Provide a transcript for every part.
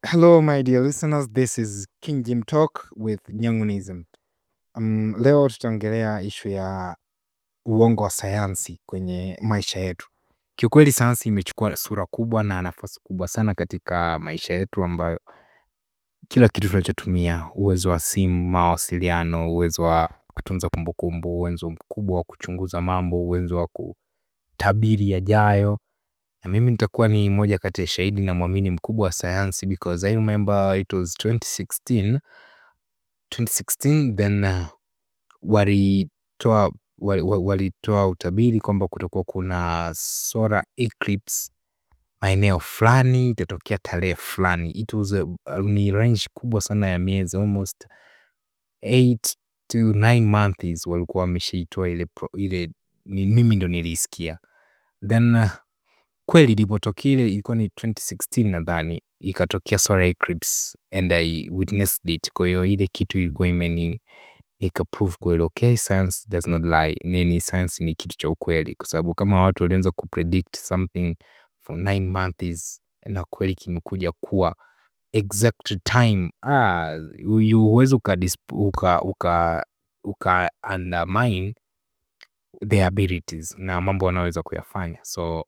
Hello my dear listeners, this is King Jim Talk with Nyangunism. Um, leo tutaongelea ishu ya uongo wa sayansi kwenye maisha yetu. Kiukweli sayansi imechukua sura kubwa na nafasi kubwa sana katika maisha yetu ambayo kila kitu tunachotumia, uwezo wa simu, mawasiliano, uwezo wa kutunza kumbukumbu, uwezo mkubwa wa kuchunguza mambo, uwezo wa kutabiri yajayo. Na mimi nitakuwa ni moja kati ya shahidi na mwamini mkubwa wa sayansi because I remember it was 2016 2016 then uh, walitoa walitoa utabiri kwamba kutakuwa kuna solar eclipse maeneo fulani itatokea tarehe fulani. It was a, ni range kubwa sana ya miezi almost 8 to 9 months walikuwa wameshaitoa ile, ile ni, mimi ndo nilisikia then uh, kweli ilipotokea ile ilikuwa ni 2016 nadhani, ikatokea solar eclipse and I witnessed it. Kwa hiyo ile kitu ilikuwa imeni ikaprove kweli, okay, science does not lie. Nini, science ni kitu cha ukweli, kwa sababu kama watu walianza kupredict something for 9 months na kweli kimekuja kuwa exact time, ah, huwezi uka, uka, uka, uka undermine their abilities na mambo wanaweza kuyafanya so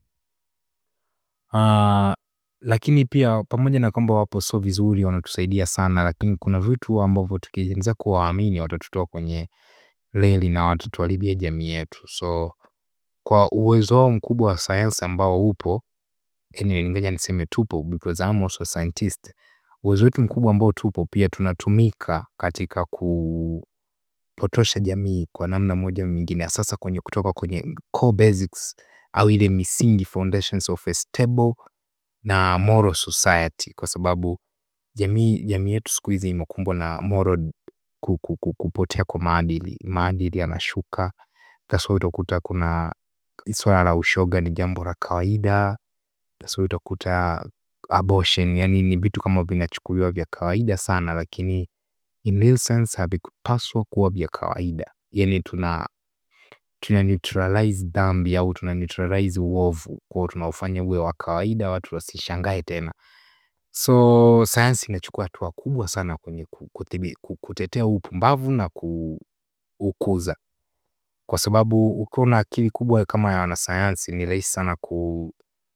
Uh, lakini pia pamoja na kwamba wapo so vizuri wanatusaidia sana, lakini kuna vitu ambavyo tukianza kuwaamini watatutoa kwenye reli na watatuharibia jamii yetu. So kwa uwezo wao mkubwa wa sayansi ambao upo, yani ngoja niseme tupo because I'm also a scientist. Uwezo wetu mkubwa ambao tupo pia tunatumika katika kupotosha jamii kwa namna moja nyingine, sasa kwenye kutoka kwenye core basics au ile misingi foundations of a stable na moral society, kwa sababu jamii jamii yetu siku hizi imekumbwa na moral kupotea kwa maadili. Maadili yanashuka, that's why utakuta kuna swala la ushoga ni jambo la kawaida, that's why utakuta abortion, yani ni vitu kama vinachukuliwa vya kawaida sana, lakini in real sense havikupaswa kuwa vya kawaida. Yani tuna tuna neutralize dhambi au tuna neutralize uovu kwao, tunaufanya uwe wa kawaida, watu wasishangae tena. So sayansi inachukua hatua kubwa sana kwenye kutetea upumbavu na kuukuza, kwa sababu ukiwa na akili kubwa kama ya wanasayansi ni rahisi sana ku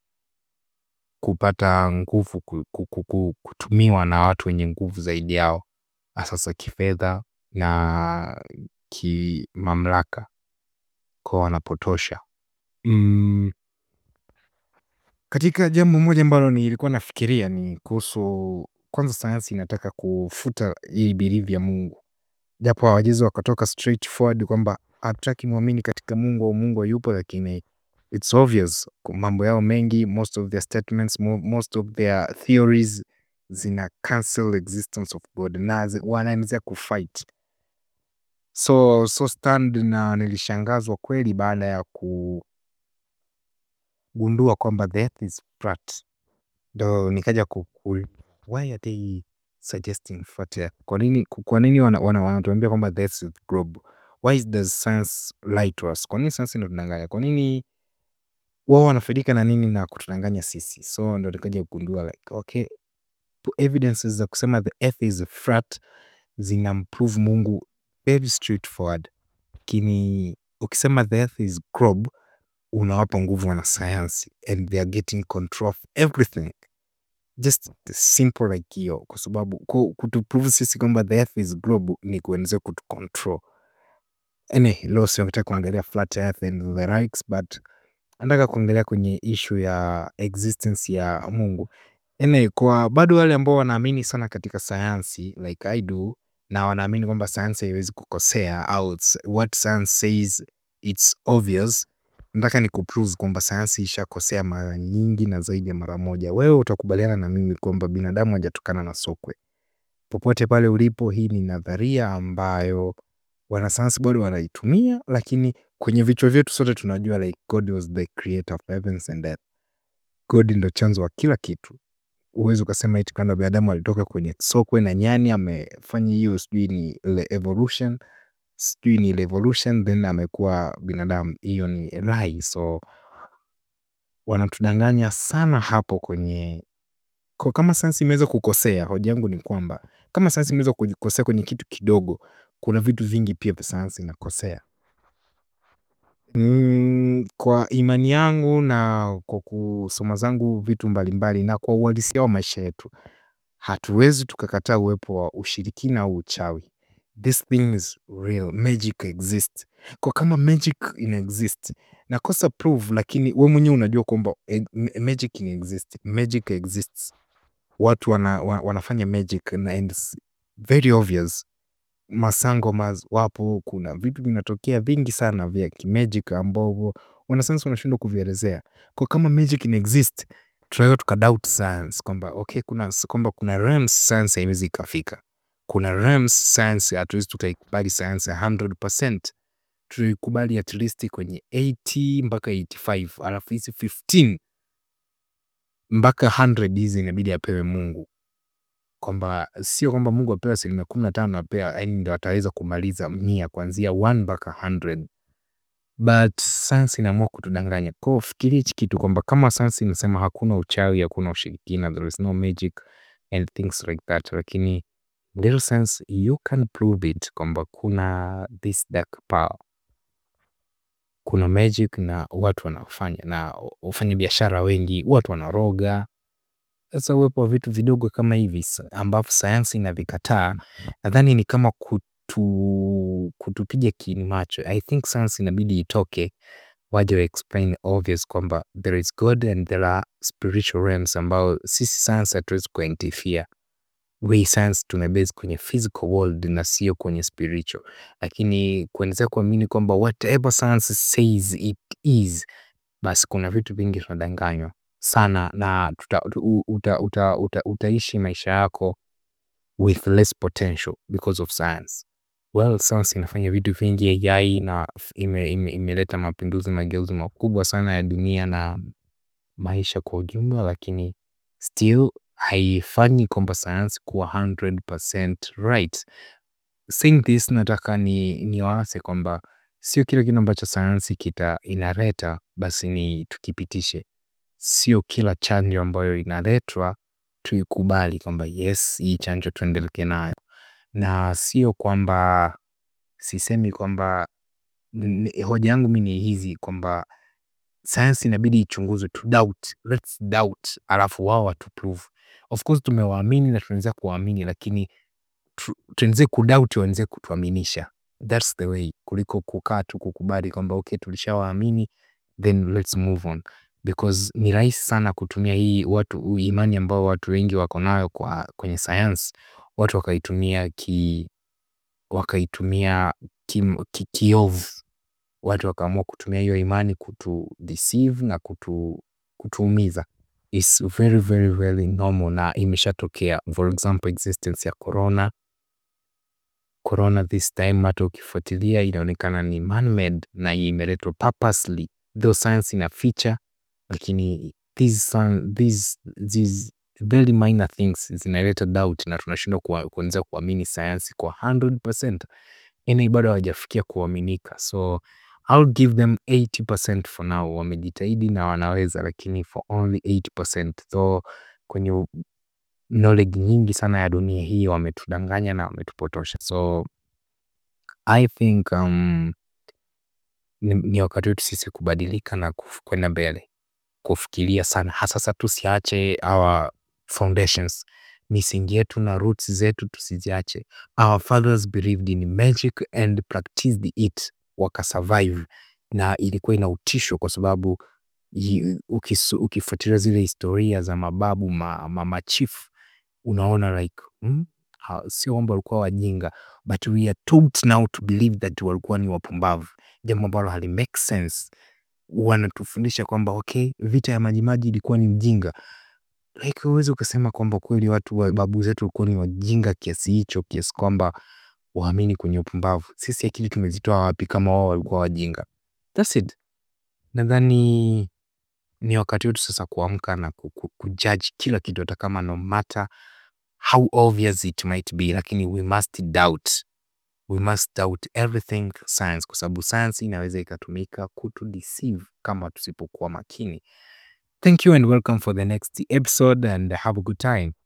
kupata nguvu kutumiwa na watu wenye nguvu zaidi yao, sasa kifedha na kimamlaka kwa wanapotosha. Mm, katika jambo moja ambalo nilikuwa nafikiria ni kuhusu kwanza, sayansi inataka kufuta hii belief ya Mungu, japo hawawezi wakatoka straight forward kwamba hatutaki muamini katika Mungu au Mungu hayupo, lakini it's obvious mambo yao mengi, most of their statements, most of their theories zina cancel existence of God na wanaanzia kufight so so stand na nilishangazwa kweli baada ya kugundua kwamba the earth is flat, ndo nikaja ku why are they suggesting flat earth? Kwa nini kwa nini wanatuambia kwamba the earth is globe? Why does science lie to us? Kwa nini science inatudanganya? Kwa nini wao wanafaidika na nini na kutudanganya sisi? So ndo nikaja kugundua like okay, evidences za kusema the earth is flat zinamprove Mungu very straightforward, lakini ukisema the earth is globe unawapa nguvu wanasayansi and they are getting control of everything just simple like hiyo, kwa sababu kutuprove sisi kwamba the earth is globe ni kuendelea kutucontrol. Ene, leo sio nataka kuangalia flat earth and the likes, but nataka kuangalia kwenye issue ya existence ya Mungu. Ene, kwa bado wale ambao wanaamini sana katika sayansi like I do na wanaamini kwamba sayansi haiwezi kukosea au what science says it's obvious. Nataka ni kuprove kwamba sayansi ishakosea mara nyingi na zaidi ya mara moja. Wewe utakubaliana na mimi kwamba binadamu hajatokana na sokwe. Popote pale ulipo, hii ni nadharia ambayo wanasayansi bado wanaitumia, lakini kwenye vichwa vyetu sote tunajua like God was the creator of heavens and earth. God ndo chanzo wa kila kitu. Huwezi ukasema eti kwamba binadamu alitoka kwenye sokwe na nyani amefanya hiyo, sijui ni evolution, sijui ni evolution then amekuwa binadamu. Hiyo ni lie. So wanatudanganya sana hapo kwenye Kwa kama sayansi imeweza kukosea, hoja yangu ni kwamba kama sayansi imeweza kukosea kwenye kitu kidogo, kuna vitu vingi pia vya sayansi inakosea. Kwa imani yangu na kwa kusoma zangu vitu mbalimbali na kwa uhalisia wa maisha yetu, hatuwezi tukakataa uwepo wa ushirikina au uchawi. This thing is real, magic exists. Kwa kama magic ina exist, nakosa proof lakini we mwenyewe unajua kwamba magic ina exist, magic exists. Watu wanafanya magic na it's very obvious. Masangomas wapo, kuna vitu vinatokea vingi sana vya kimagic ambavyo wanasayansi wanashindwa kuvielezea. Kwa kama magic ina exist, tunaweza tukadoubt science kwamba okay, kwamba kuna realms science haiwezi ikafika. Kuna realms science hatuwezi tukaikubali science 100%. Tuikubali at least kwenye 80 mpaka 85 alafu hizi 15 mpaka 100 hizi inabidi apewe Mungu. Kwamba sio kwamba Mungu apewe asilimia kumi na tano apewa yaani ndo ataweza kumaliza mia kuanzia 1 mpaka 100 but science inaamua kutudanganya. Kwa hiyo fikiria hichi kitu kwamba kama science inasema hakuna uchawi, hakuna ushirikina, there is no magic and things like that, lakini little science you can prove it kwamba kuna this dark power, kuna magic na watu wanafanya na wafanyabiashara wengi watu wanaroga. Sasa uwepo wa vitu vidogo kama hivi ambavyo sayansi inavikataa, nadhani ni kama kutupiga kiini macho. I think science inabidi itoke waje wa explain obvious kwamba there is God and there are spiritual realms ambao sisi science hatuwezi kuinterfere. We science tumebase kwenye physical world na sio kwenye spiritual, lakini kuendelea kuamini kwamba whatever science says it is, basi kuna vitu vingi tunadanganywa sana na utaishi maisha yako with less potential because of science. Well, science inafanya vitu vingi AI na imeleta mapinduzi mageuzi makubwa sana ya dunia na maisha kwa ujumla, lakini still haifanyi kwamba science kuwa 100% right. Saying this nataka niwaase kwamba sio kila kitu ambacho sayansi kita inaleta basi ni tukipitishe. Sio kila chanjo ambayo inaletwa tuikubali kwamba yes hii chanjo tuendelee nayo. Na sio kwamba sisemi kwamba hoja yangu mi ni hizi kwamba sayansi inabidi ichunguzwe to doubt, let's doubt alafu wao watu prove. Of course tumewaamini na tunaendelea kuwaamini lakini tuendelee kudoubt waendelee kutuaminisha. That's the way kuliko kukaa tu kukubali kwamba okay tulishawaamini then let's move on. Because ni rahisi sana kutumia hii watu imani ambao watu wengi wako nayo kwenye science, watu wakaitumia wakaitumia kiovu. Watu wakaamua kutumia hiyo imani kutudeceive na kutuumiza. It's very very very normal na imeshatokea for example existence ya corona. Corona this time hata ukifuatilia inaonekana ni man made na imeletwa purposely though science inaficha lakini these very minor things zinaleta doubt na tunashindwa kuanza kuamini sayansi kwa 100% yaani bado hawajafikia kuaminika so I'll give them 80% for now wamejitahidi na wanaweza lakini for only 80% though kwenye knowledge nyingi sana ya dunia hii wametudanganya na wametupotosha so I think ni wakati wetu sisi kubadilika na kwenda mbele kufikiria sana hasa sasa tusiache our foundations misingi yetu na roots zetu tusiziache our fathers believed in magic and practiced it wakasurvive na ilikuwa ina utisho kwa sababu ukifuatilia zile historia za mababu machifu unaona like sio kwamba walikuwa wajinga but we are taught now to believe that walikuwa ni wapumbavu jambo ambalo hali make sense wanatufundisha kwamba okay vita ya majimaji ilikuwa ni ujinga like huwezi ukasema kwamba kweli watu wa babu zetu walikuwa ni wajinga kiasi hicho kiasi kwamba waamini kwenye upumbavu sisi akili tumezitoa wapi kama wao walikuwa wajinga that's it nadhani ni wakati wetu sasa kuamka na kujudge kila kitu hata kama no matter how obvious it might be lakini we must doubt we must doubt everything science kwa sababu science inaweza ikatumika kutudeceive kama tusipokuwa makini Thank you and welcome for the next episode and have a good time.